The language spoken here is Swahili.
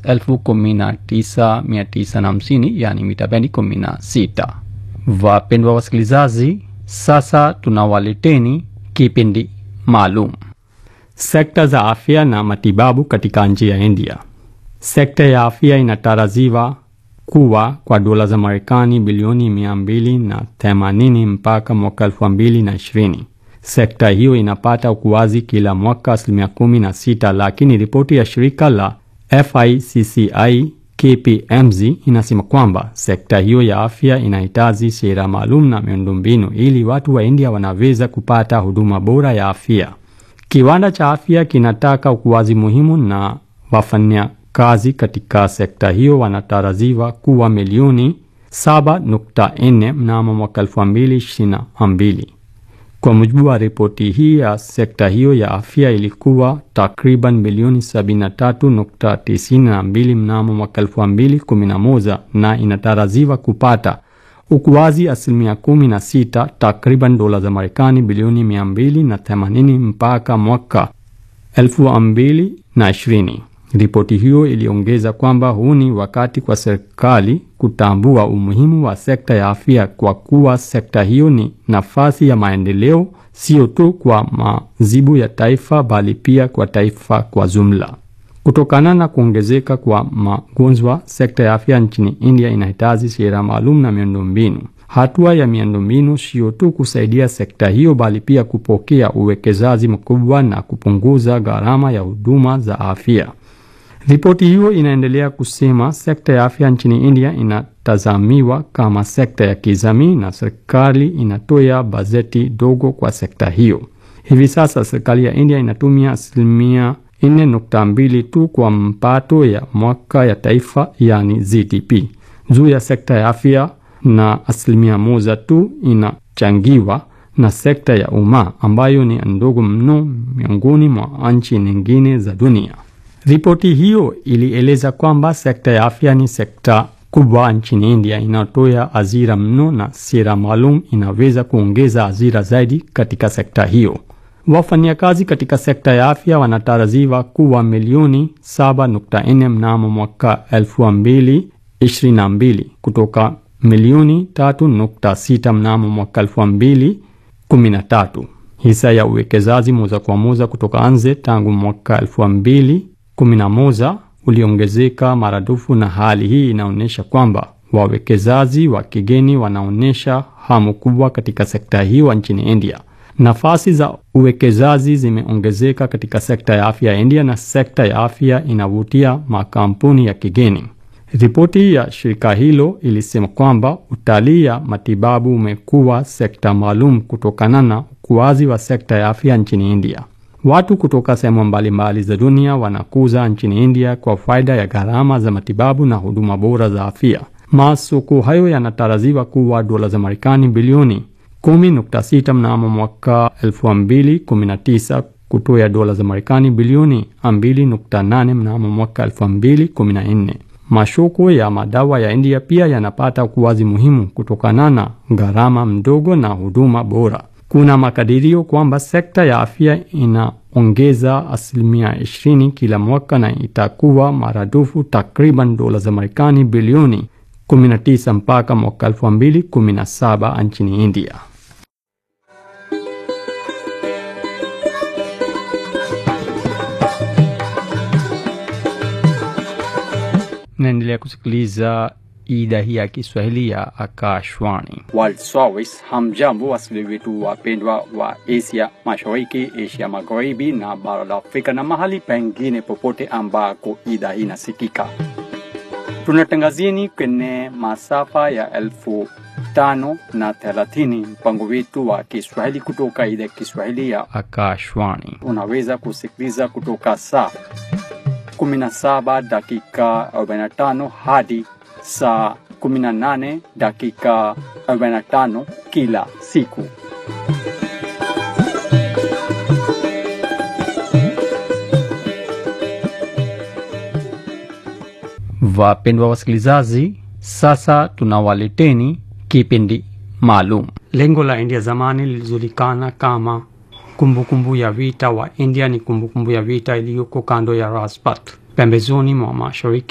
elfu kumi na tisa mia tisa na hamsini yani mita bendi kumi na sita. Wapendwa wasikilizaji, sasa tunawaleteni kipindi maalum sekta za afya na matibabu katika nchi ya India. Sekta ya afya inatarajiwa kuwa kwa dola za Marekani bilioni mia mbili na themanini mpaka mwaka elfu mbili na ishirini. Sekta hiyo inapata ukuaji kila mwaka asilimia kumi na sita, lakini ripoti ya shirika la FICCI KPMG inasema kwamba sekta hiyo ya afya inahitaji sera maalum na miundombinu ili watu wa India wanaweza kupata huduma bora ya afya. Kiwanda cha afya kinataka ukuaji muhimu na wafanya kazi katika sekta hiyo wanatarajiwa kuwa milioni 7.4 mnamo mwaka 2022. Kwa mujibu wa ripoti hii ya sekta hiyo ya afya ilikuwa takriban milioni 73.92 mnamo mwaka 2011 na inatarajiwa kupata ukuaji asilimia 16 takriban dola za Marekani bilioni 280 mpaka mwaka 2020. Ripoti hiyo iliongeza kwamba huu ni wakati kwa serikali kutambua umuhimu wa sekta ya afya kwa kuwa sekta hiyo ni nafasi ya maendeleo sio tu kwa mazibu ya taifa bali pia kwa taifa kwa jumla. Kutokana na kuongezeka kwa magonjwa, sekta ya afya nchini India inahitaji sera maalum na miundombinu. Hatua ya miundombinu sio tu kusaidia sekta hiyo bali pia kupokea uwekezaji mkubwa na kupunguza gharama ya huduma za afya. Ripoti hiyo inaendelea kusema sekta ya afya nchini India inatazamiwa kama sekta ya kijamii na serikali inatoa bajeti dogo kwa sekta hiyo. Hivi sasa serikali ya India inatumia asilimia 4.2 tu kwa mpato ya mwaka ya taifa yani GDP juu ya sekta ya afya na asilimia moja tu inachangiwa na sekta ya umma ambayo ni ndogo mno miongoni mwa nchi nyingine za dunia. Ripoti hiyo ilieleza kwamba sekta ya afya ni sekta kubwa nchini India inayotoa ajira mno na sera maalum inaweza kuongeza ajira zaidi katika sekta hiyo. Wafanyakazi katika sekta ya afya wanatarajiwa kuwa milioni 7.4 mnamo mwaka 2022 kutoka milioni 3.6 mnamo mwaka 2013. Hisa ya uwekezaji moja kwa moja kutoka nje tangu mwaka 2011 uliongezeka maradufu, na hali hii inaonyesha kwamba wawekezaji wa kigeni wanaonyesha hamu kubwa katika sekta hiyo nchini India. Nafasi za uwekezaji zimeongezeka katika sekta ya afya ya India na sekta ya afya inavutia makampuni ya kigeni. Ripoti ya shirika hilo ilisema kwamba utalii ya matibabu umekuwa sekta maalum kutokana na ukuaji wa sekta ya afya nchini India. Watu kutoka sehemu mbalimbali za dunia wanakuza nchini India kwa faida ya gharama za matibabu na huduma bora za afya. Masoko hayo yanatarajiwa kuwa dola za Marekani bilioni 10.6 mnamo mwaka 2019 kutoa dola za Marekani bilioni 2.8 mnamo mwaka 2014. Masoko ya madawa ya India pia yanapata ukuaji muhimu kutokana na gharama mdogo na huduma bora. Kuna makadirio kwamba sekta ya afya inaongeza asilimia 20 kila mwaka na itakuwa maradufu takriban dola za Marekani bilioni 19 mpaka mwaka 2017 nchini India. Naendelea kusikiliza idhaa hii ya Kiswahili ya Akashwani. World Service. Hamjambo wasikilizaji wetu wapendwa wa Asia Mashariki, Asia Magharibi na bara la Afrika na mahali pengine popote ambako idhaa hii inasikika. Tunatangazieni kwenye masafa ya elfu tano na thelathini mpango wetu wa Kiswahili kutoka idhaa ya Kiswahili ya Akashwani. unaweza kusikiliza kutoka saa 17 dakika 45 hadi saa 18 dakika 45 kila siku. Wapendwa wasikilizaji, sasa tunawaleteni kipindi maalum. Lengo la India zamani lilijulikana kama kumbukumbu kumbu ya vita wa India ni kumbukumbu kumbu ya vita iliyoko kando ya Rajpath pembezoni mwa mashariki